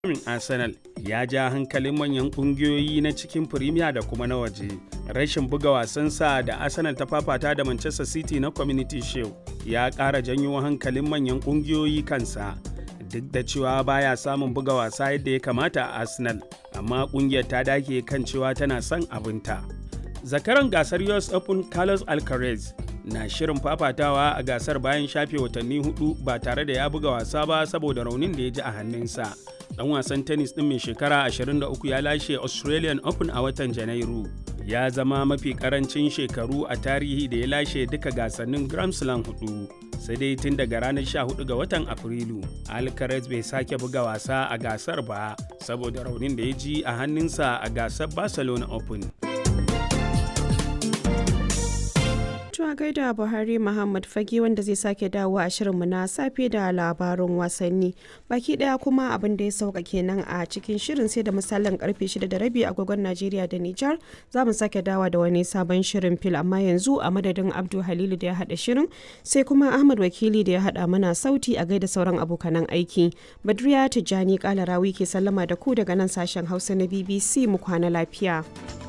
Arsenal ya ja hankalin manyan kungiyoyi na cikin Premier da kuma na waje. Rashin buga wasansa da Arsenal ta fafata da Manchester City na Community Shield ya ƙara janyo hankalin manyan kungiyoyi kansa. Duk da cewa baya samun buga wasa yadda ya kamata a Arsenal, amma kungiyar ta dake kan cewa tana son abinta. Zakaran gasar US Open Carlos Alcaraz na shirin fafatawa a gasar bayan shafe watanni hudu ba tare da ya buga wasa ba saboda raunin da ya ji a hannunsa. Dan wasan tennis din mai shekara 23 ya lashe Australian Open a watan Janairu. Ya zama mafi karancin shekaru a tarihi da ya lashe duka gasannin Grand Slam hudu. Sai dai tun daga ranar 14 ga watan Afrilu, Alcaraz bai sake buga wasa a gasar ba saboda raunin da ya ji a hannunsa a gasar Barcelona Open. a gaida Buhari Muhammad Fage wanda zai sake dawo a shirinmu na safe da labarun wasanni. Baki daya kuma abin da ya sauka kenan a cikin shirin sai da misalin karfe 6 da rabi agogon Najeriya da Nijar za mu sake dawa da wani sabon shirin fil amma yanzu a madadin Abdu Halilu da ya hada shirin sai kuma Ahmad Wakili da ya hada mana sauti a gaida sauran abokanan aiki. Badriya Tijjani Kalarawi ke sallama da ku daga nan sashen Hausa na BBC mu kwana lafiya.